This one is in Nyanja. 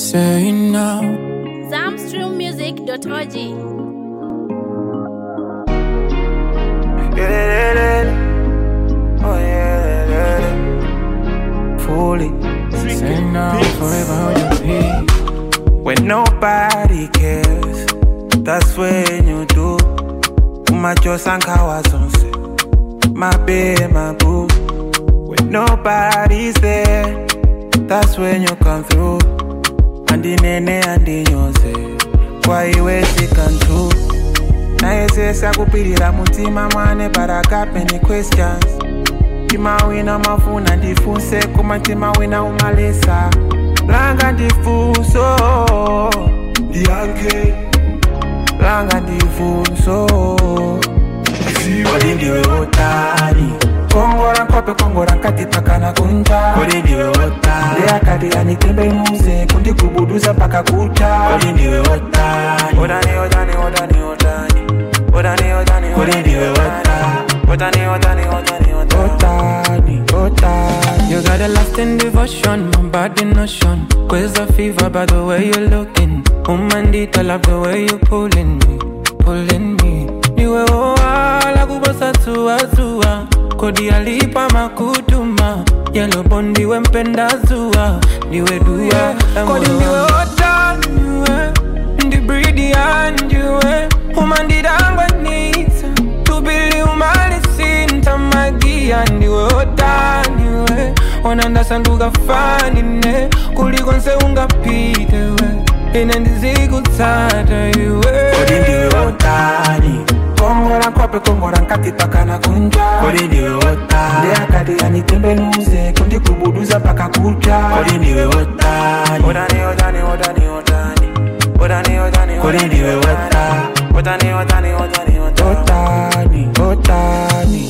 say now. Zamstrummusic.org. Oh yeah, fully. Say now, forever hold your peace. When nobody cares, that's when you do. Umachosa nkawazonse, my babe, my boo. When nobody's there, that's when you come through. Andinene andinyose, kwa iwe sikantu. nayesesa kupirira mutima mwane but I got many questions mtima wina mafuna ndifunse koma mtima wina umalesa langa ndifunso ndiyanke langa ndifunso kodi ndiwe otani kongora nkope kongora nkati pakana kunja kodi ndiwe otani ndeyakati anitembenuze kundigubuduza paka kucha kodi ndiwe otani otani otani otani otani otani otani kodi ndiwe otani otani otani otani otani otani You got a lasting devotion, my body notion. Quiz a fever by the way you're looking. Umandita love the way you pulling me, pulling me. Niwe oa kubosa tua tua. Kodi alipa makutuma. Yellow bondi we mpenda zua. Niwe dua. Kodi niwe ota niwe. Ndi breedy and you Umandidangwa nita. Tubili umalisinta magia ndiwe otaniwe onandasanduka fanine kuliko nse ungapite we ine ndizikutsata iwe kodi ndiwe otani kongora nkope kongora nkati pakana kunja kodi ndiwe otani ndeyakati anitembenuze kundigubuduza paka kucha kodi ndiwe otani otani otani otani otani otani otani kodi ndiwe otani otani otani otani otani otani otani